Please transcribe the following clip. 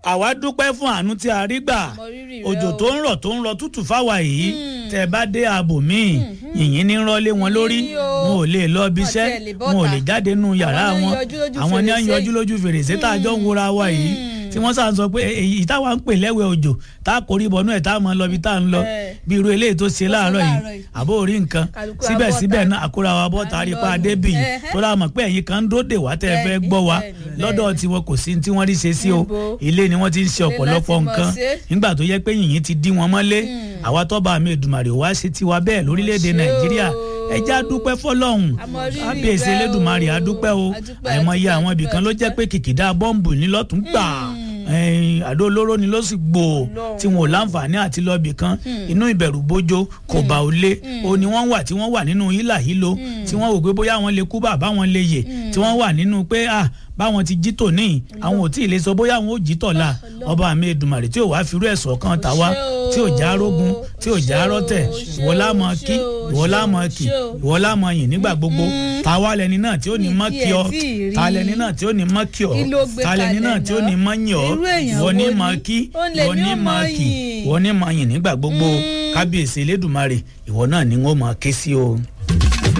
àwa dúpẹ́ fún àánú tí a rí gbà Mo rírì rẹ òjò o. tó ń rọ̀ tó ń rọ̀ tútù fáwa yìí tẹ́ ẹ bá dé ààbò míì yìnyín ní rọ́lé wọn lórí Yìnyín o. wọn ò lè lọ bí iṣẹ́ Wọ́n tiẹ̀ lè bọ́ta. wọn ò lè jáde nínú yàrá Àwọn wọn náà ń yọjú lójú àwọn ní à ń fèrèsé yọjú lójú fèrèsé tá a jọ ń wora wa yìí tí wọ́n sàn sọ pé èyí táwa ń pè lẹ́wẹ̀ òjò tá a kórìí bọnú ẹ̀ tá a mọ lọ bí tá a ń lọ Ẹ. bí irú eléyìí tó ṣe láàárọ̀ láàárọ̀ yìí yìí. àbó orí nǹkan Kálukú síbẹ̀síbẹ̀ abọ́ta. náà àkúrà wa bọ́ tari pa À ń lọ débì nù. yìí Ẹhẹ́. tó rà mọ̀ pé ẹ̀yin kan ń dóde wá tẹ́ ẹ fẹ́ Bẹ́ẹ̀ni, gbọ́ wa bẹ́ẹ̀ni, lọ́dọ̀ tiwọn kò sí tí wọ́n rí ṣe sí o Níbo? ilé ni wọ́n ti ń ṣe Ilé ọ̀pọ̀lọpọ̀ láti mọ̀ nǹkan ṣe. nígbà tó yẹ pé yìnyín ti dí wọn mọ́lé àwa tọ́ba mi Èdùmàrè wá ṣe tiwa bẹ́ẹ̀ lórílẹ̀‐èdè ṣe o. Nàìjíríà ẹja dúpẹ́ fọlọ́hún Àmọ́ rírì kábíyèsí rẹ o. Elédùmarè adúpẹ́ o Adúpẹ́, àìmọye adúpẹ́, àwọn ibìkan ló jẹ́ adúpẹ́. pé kìkìdá bọ́ǹbù ní lọ́tún gbà ẹ̀yìn àdó olóró ni ló sì gbò Ọlọ́run. tí wọn ò láǹfààní àti lọ́ọ̀bì kan inú ìbẹ̀rù bójó kò bá ò lé o ni wọ́n wà tí wọ́n wà nínú hílà hílo tí wọ́n wò pé bóyá wọ́n lè kú bàbá wọn lè yè tí wọ́n wà nínú pé ah báwọn ti jí tòní àwọn ò tí ì lè sọ bóyá àwọn ò jí tọ̀la ọba mi Èdùmàrè tí ò wá firú ẹ̀sọ́ kan tà wá tí ò já rógun tí ò já rọ́tẹ̀ ìwọ lámọ kí ìwọ lámọ kì ìwọ lámọ yìn nígbà gbogbo táwa lẹni náà tí ó ní mọ́ kí ọ Ìdí ẹ̀ tí ì rí. ta lẹni náà tí ó ní mọ́ kí ọ Kí ló gbé ta lẹni náà kalẹ̀ tí ó ní mọ́ yìn ọ Irú èèyàn ìwọ ní wo mọ́ ni? kí Ó lè ìwọ ní ní ó mọ́ mọ kì yìn. ìwọ ní mọ́ yìn nígbà gbogbo kábíyèsí Elédùmarè ìwọ náà ni wọ́n mọ̀ ké sí o.